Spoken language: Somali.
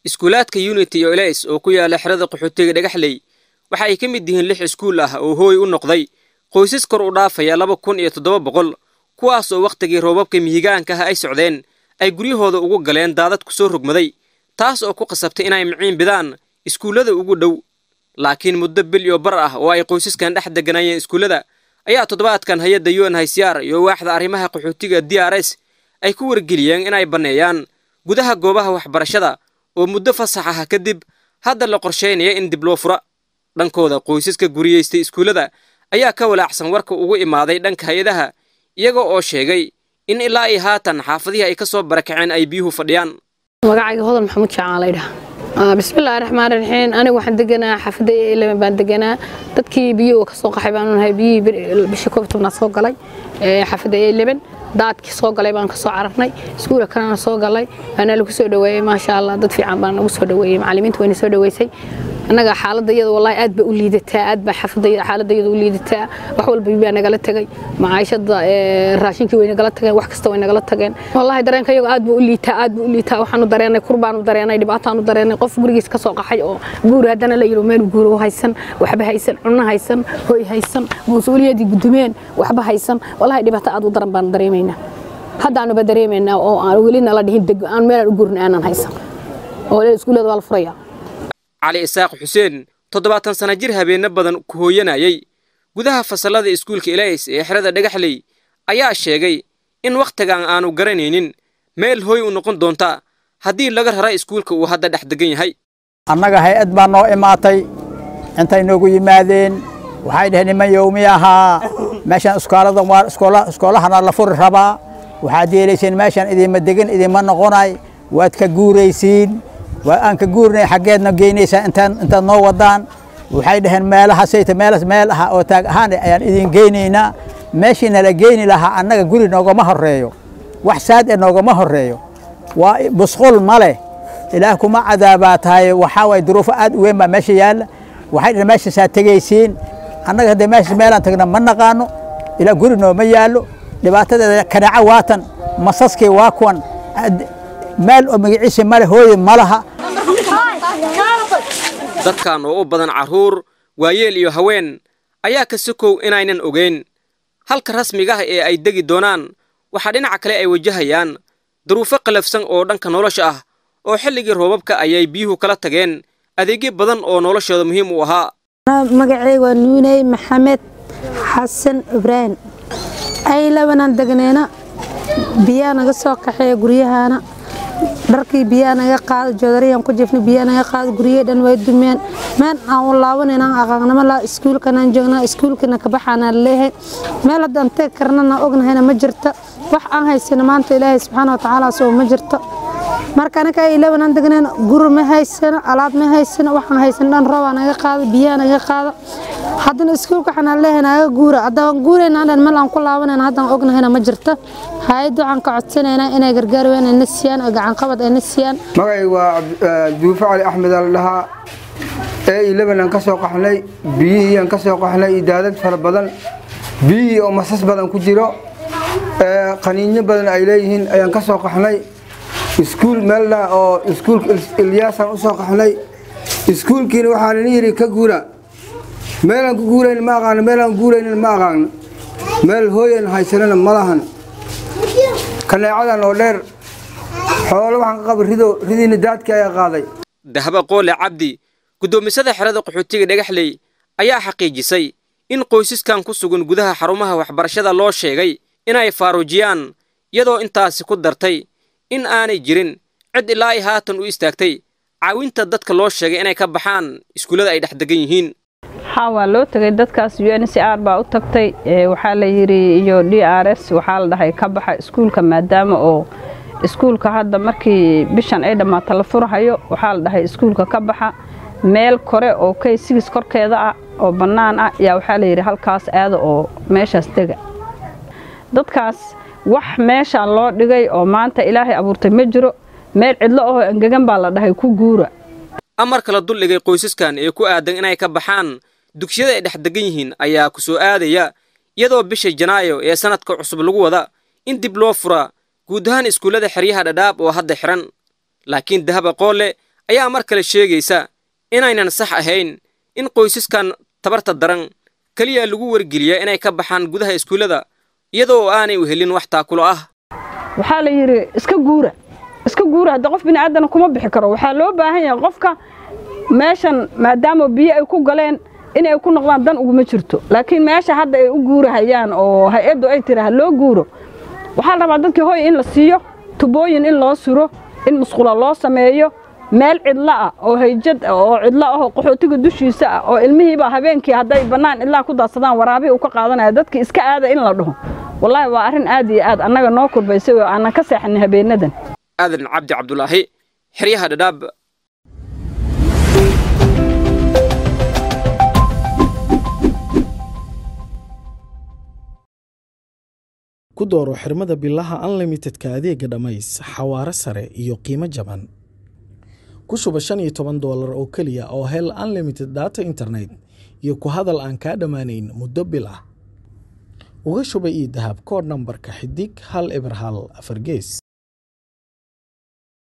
iskuulaadka unity iyo elis oo ku yaala xerada qaxootiga dhagaxley waxa ay ka mid yihiin lix iskuul ah oo hooy u noqday qoysas kor u dhaafaya laba kun iyo toddoba boqol kuwaas oo wakhtigii roobabka mihigaanka ah ay socdeen ay guryahooda ugu galeen daadad ku soo rogmaday taas oo ku qasabtay inay miciin bidaan iskuullada ugu dhow laakiin muddo bil iyo bar ah oo ay qoysaskan dhex degganaayeen iskuullada ayaa toddobaadkan hay-adda un haysiyaar iyo waaxda arrimaha qaxootiga d r s ay ku wargeliyeen inay banneeyaan gudaha goobaha waxbarashada oo muddo fasax ah kadib hadda la qorshaynaya in dib loo fura dhankooda qoysaska guriyeystay iskuullada ayaa ka walaacsan warka ugu imaaday dhanka hay-adaha iyaga oo sheegay in ilaa iyo haatan xaafadihii ay ka soo barakaceen ay biyuhu fadhiyaan magacayga hodol maxamuud jacaan laydhaha bismillahi raxmaani raxiim aniga waxaan deganaa xaafadda eleven baan deganaa dadkii biyuhu kasoo qaxay baanu nahay biyihii bishii koob tobnaad soo galay xaafadda eleven daadkii soo galay baan kasoo cararnay iskuula kalena soo galay waana lagu soo dhaweeyey maasha allah dad fiican baan nagu soo dhaweeyey macallimiinta wayna soo dhaweysay annaga xaaladda iyada wallahi aad ba u liidataa aad baa xaafadda xaaladda iyada u liidataa wax walba baa nagala tagay macaashada raashinkii way nagala tageen wax kasta way nagala tageen wallahi dareenka iyaga aad buu u liitaa aad buu u liitaa waxaanu dareenay kurbaanu dareenay dhibaataanu dareenay qof gurigiis ka soo qaxay oo guur haddana la yidhi meel guur haysan waxba haysan cunno haysan hoy haysan mas-uuliyadii gudumeen waxba haysan wallahi dhibaato aad u daran baanu dareemaynaa haddaanuba dareemaynaa oo aan weli nala dhihin deg aan meelaan u guurna aanan haysan oo iskuullada waa la furayaa cali isaaq xuseen toddobaatan sana jir habeenno badan ku hooyanayay gudaha fasallada iskuulka ilays ee xerada dhagaxley ayaa sheegay in wakhtigan aanu garanaynin meel hooy u noqon doonta haddii laga rara iskuulka uu hadda dhex degan yahay annaga hay-ad baa noo imaatay intay noogu yimaadeen waxay dhaheen niman yowmi ahaa meeshaan iskooladan waa iskoolahana la furi rabaa waxaad yeelayseen meeshaan idinma degan idinma noqonay waad ka guuraysiin waa aan ka guurnay xaggeedna geynaysaa intaan intaad noo wadaan waxay dhaheen meelaha sayta meelas meel aha oo taag ahaan ayaan idin geynaynaa meeshii nala geyni lahaa annaga guri noogama horreeyo wax saad e noogama horreeyo waa busqul ma leh ilaah kuma cadaabaa tahay waxaa waay duruufo aad u weyn baa meesha yaalla waxay dhaheen meeshaasaa tegaysiin annaga haddee meeshaas meelaan tagna ma naqaano ilaa guri nooma yaallo dhibaatadeeda kanaaco waatan masaskii waa kuwan meel oo magaciisa male hooye ma laha dadkan oo u badan carruur waayeel iyo haween ayaa ka sokow inaynan ogeyn halka rasmiga ah ee ay degi doonaan waxaa dhinaca kale ay wajahayaan duruufo qalafsan oo dhanka nolosha ah oo xilligii roobabka ayay biyuhu kala tageen adeegyo badan oo noloshooda muhiim u ahaa magacayga waa nuuney maxamed xasan ibraahim ay labanaan degneyna biyaa naga soo kaxeeya guryahaana dharkii biyaa naga qaado joodariyan ku jifna biyaa naga qaado guryahe dhan way dumeen meel aan u laabanayna aqaaqnimo laa iskuulkanaan joognaa iskuulkana kabaxaana leeyahay meel haddaan tegi karnana ognahayna ma jirto wax aan haysano maanta ilaahay subxaana watacaala soo ma jirto marka anaga ay labanaan degneen guri ma haysano alaab ma haysano waxaan haysan dhan roobaa naga qaado biyaa naga qaado haddana iskuulka waxaan leeyahay naga guura haddaan guurayna dhan meel aan ku laabanayna haddaan ognahayna ma jirto hay-adda waxaan ka codsanaynaa inay gargaar weyn ayna siiyaan oo gacanqabad ayna siiyaan magacay waa duufo cali axmed al dhahaa ee ilaban aan ka soo qaxnay biyihii aan ka soo qaxnay iyo daadad fara badan biyihii oo masas badan ku jiro qaniinyo badan ay leeyihiin ayaan ka soo qaxnay iskuul meelna oo iskuulka ilyaasaan u soo qaxnay iskuulkiina waxaan ina yidhi ka guura meelaan ku guurayn ma aqaano meelaan guuraynin ma aqaano meel hooyan haysanana ma lahan kaneecadan oo dheer xoolo waxaan ka qaba rido ridiina daadkii ayaa qaaday dahba qoole cabdi guddoomisada xerada qaxootiga dhagaxley ayaa xaqiijisay in qoysaskan ku sugan gudaha xarumaha waxbarashada loo sheegay inay faaruujiyaan iyadoo intaasi ku dartay in aanay jirin cid ilaa ay haatan u istaagtay caawinta dadka loo sheegay inay ka baxaan iskuullada ay dhex degan yihiin waxaa waa loo tegay dadkaas u n c r baa u tagtay waxaa la yidhi iyo d r s waxaa la dhahay ka baxa iskuulka maadaama oo iskuulka hadda markii bishan ay dhammaato la furhayo waxaa la dhahay iskuulka ka baxa meel kore oo kay sigis korkeeda ah oo bannaan ah yaa waxaa la yidhi halkaas aada oo meeshaas dega dadkaas wax meeshaan loo dhigay oo maanta ilaahay abuurtay ma jiro meel cidlo ahoo engegan baa la dhahay ku guura amarka la duldhigay qoysaskan ee ku aadan inay ka baxaan dugsiyada ay dhex degan yihiin ayaa ku soo aadaya iyadoo bisha janaayo ee sannadka cusub lagu wada in dib loo fura guud ahaan iskuullada xeryaha dhadhaab oo hadda xihan laakiin dahaba qoole ayaa mar kale sheegaysa inaynan sax ahayn in qoysaskan tabarta daran keliya lagu wargeliya inay ka baxaan gudaha iskuullada iyadoo aanay u helin wax taakulo ah waxaa la yidhi iska guura iska guura hadda qof bini aadana kuma bixi karo waxaa loo baahan yahay qofka meeshan maadaama biyo ay ku galeen inay ku noqdaan dan uguma jirto laakiin meesha hadda ay u guurahayaan oo hay-addu ay tiraha loo guuro waxaa la rabaa dadkii hoy in la siiyo tubooyin in loo suro in musqula loo sameeyo meel cidlo ah oo hayjad ah oo cidlo ah oo qaxootiga dushiisa ah oo ilmihiiba habeenkii hadday bannaan ilaa ku daadsadaan waraabihii uu ka qaadanaya dadkii iska aada in la dhaho wallaahi waa arrin aad iyo aad annaga noo kurbaysay oo aanan ka seexanin habeenadan aadan cabdi cabdulaahi xeryaha dhadhaab ku dooro xirmada bilaha unlimitedka adeega dhammays xawaare sare iyo qiimo jaban ku shuba shan iyo toban doolar oo keliya oo hel unlimited data internet iyo ku hadal aan kaa dhammaanayn muddo bil ah uga shuba ii dahab koodh nambarka xidig hal eber hal afar gees